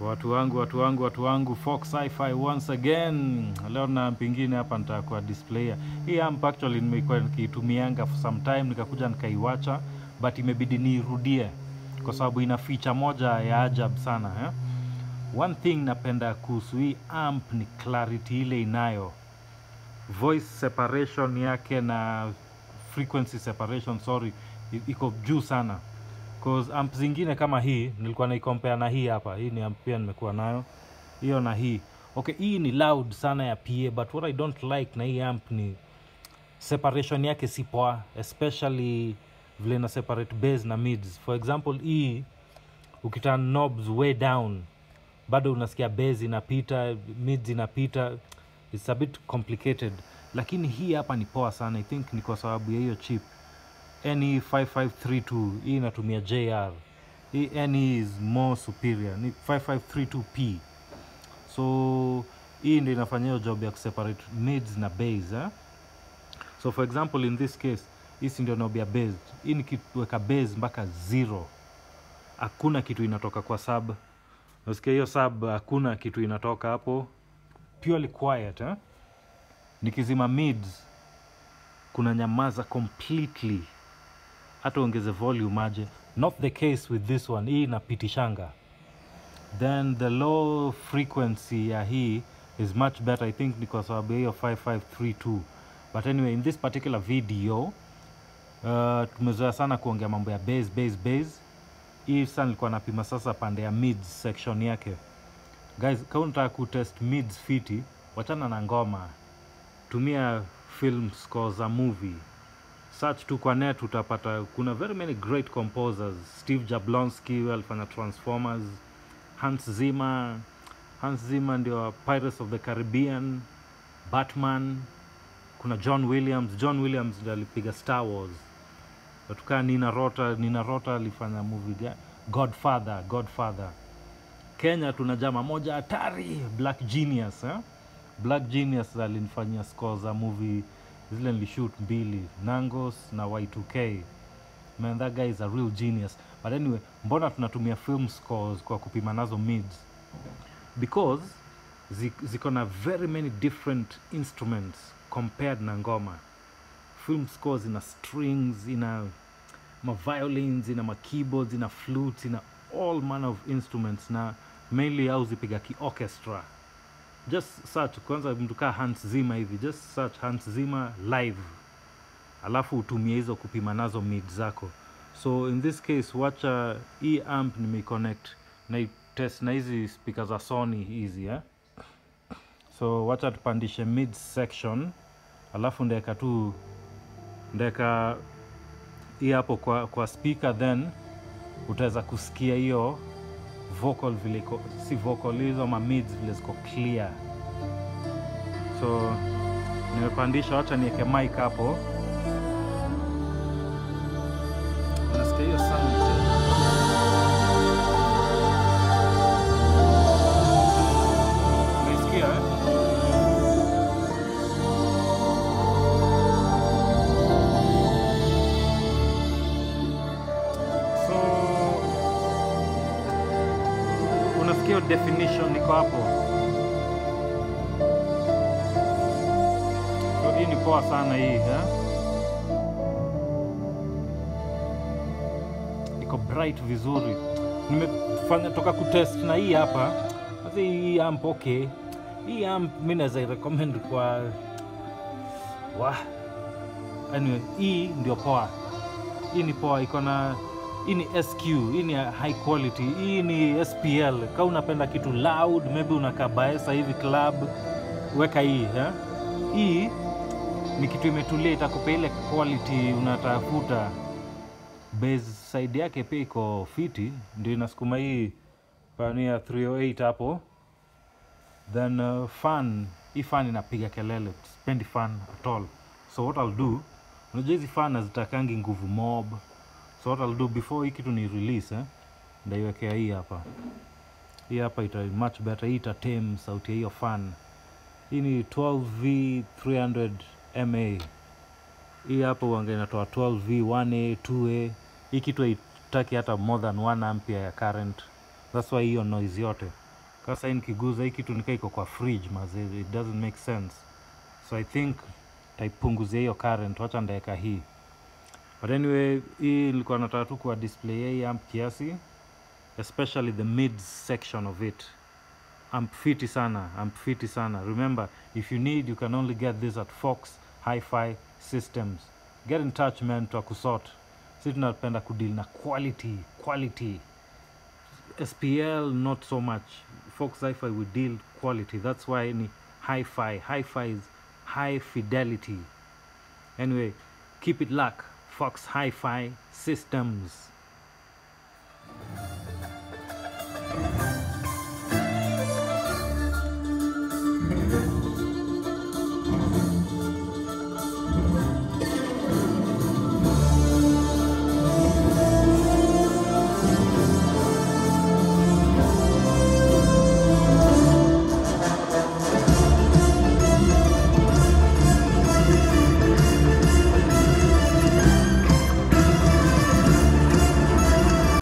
Watu wangu, watu wangu, watu wangu, Fox Sci-Fi once again. Leo na pingine hapa nitakuwa display. Hii amp actually nimekuwa nikitumianga for some time nikakuja nikaiwacha but imebidi niirudie kwa sababu ina feature moja ya ajabu sana eh? One thing napenda kuhusu hii amp ni clarity ile inayo voice separation yake na frequency separation sorry i- iko juu sana cause amp zingine kama hii nilikuwa naicompare na hii hapa hii ni amp pia nimekuwa nayo hiyo na hii okay hii ni loud sana ya pa but what i don't like na hii amp ni separation yake si poa especially vile na separate bass na mids for example hii ukiturn knobs way down bado unasikia bass inapita mids inapita it's a bit complicated lakini hii hapa ni poa sana i think ni kwa sababu ya hiyo chip NE 5532 hii inatumia JR hii NE is more superior ni 5532P so hii ndio inafanya hiyo job ya kuseparate mids na bass eh? so for example in this case hii si ndio knob ya bass hii nikiweka bass mpaka zero hakuna kitu inatoka kwa sub nasikia hiyo sub hakuna kitu inatoka hapo purely quiet eh? nikizima mids kuna nyamaza completely hata ongeze volume aje not the case with this one hii inapitishanga then the low frequency ya hii is much better i think ni kwa sababu ya hiyo 5532 but anyway in this particular video uh, tumezoea sana kuongea mambo ya bass bass bass hii sasa nilikuwa napima sasa pande ya mids section yake guys kama unataka kutest mids fiti wachana na ngoma tumia film score za movie search tu kwa net utapata kuna very many great composers steve jablonski huyo alifanya transformers hans zimmer hans zimmer ndio pirates of the caribbean batman kuna john williams john williams ndio alipiga star wars watukaa nina rota nina rota alifanya movie ga- godfather godfather kenya tuna jama moja hatari black genius eh? black genius alinifanyia score za movie zile nilishut mbili nangos na y2k man that guy is a real genius but anyway mbona tunatumia film scores kwa kupima nazo mids because zi- ziko na very many different instruments compared na ngoma film scores ina strings ina maviolins ina makeyboards ina flutes ina all manner of instruments na mainly au zipiga kiorchestra just search kwanza mtu kaa Hans Zimmer hivi just search Hans Zimmer live alafu utumie hizo kupima nazo mid zako so in this case wacha hii amp nimeiconnect na test na hizi speaker za Sony hizi eh? so wacha tupandishe mid section alafu ndeka tu ndeka hii hapo kwa, kwa speaker then utaweza kusikia hiyo vocal vile iko si vocal hizo ma mids vile ziko clear so nimepandisha wacha niweke mic hapo unasikia hiyo sound unaisikia eh? so unasikia hiyo definition niko hapo so hii ni poa sana hii eh? iko bright vizuri nimefanya toka kutest na hii hapa sasa hii amp okay hii amp mi naweza irecommend kwa wa anyway hii ndio poa hii ni poa iko na hii ni sq hii ni high quality hii ni spl ka unapenda kitu loud maybe unakabaesa hivi club weka hii eh? hii ni kitu imetulia itakupa ile quality unatafuta base side yake pia iko fiti ndio inasukuma hii pania 308 hapo then uh, fan hii fan inapiga kelele spendi fan at all so what I'll do unajua hizi fan hazitakangi nguvu mob so what I'll do before hii kitu ni release eh, ndaiwekea hii hapa hii hapa ita much better hii itatame sauti ya hiyo fan hii ni 12v 300 ma hii hapa uanga inatoa 12v 1a 2a hii kitu haitaki hata more than 1 ampere ya current that's why hiyo noise yote Sasa hii nikiguza hii kitu nikaa iko kwa fridge mazee, it doesn't make sense. So I think taipunguzia hiyo current, wacha ndaeka hii. But anyway, hii nilikuwa nataka tu kuwa display hii amp kiasi, especially the mid section of it. Amp fiti sana, amp fiti sana. Remember, if you need, you can only get this at Fox Hi-Fi Systems. Get in touch man, twakusort. Si tunapenda kudeal na quality, quality. SPL not so much. Fox Hi-Fi we deal quality. That's why ni hi-fi. Hi-fi is high fidelity. Anyway, keep it luck. Fox Hi-Fi Systems.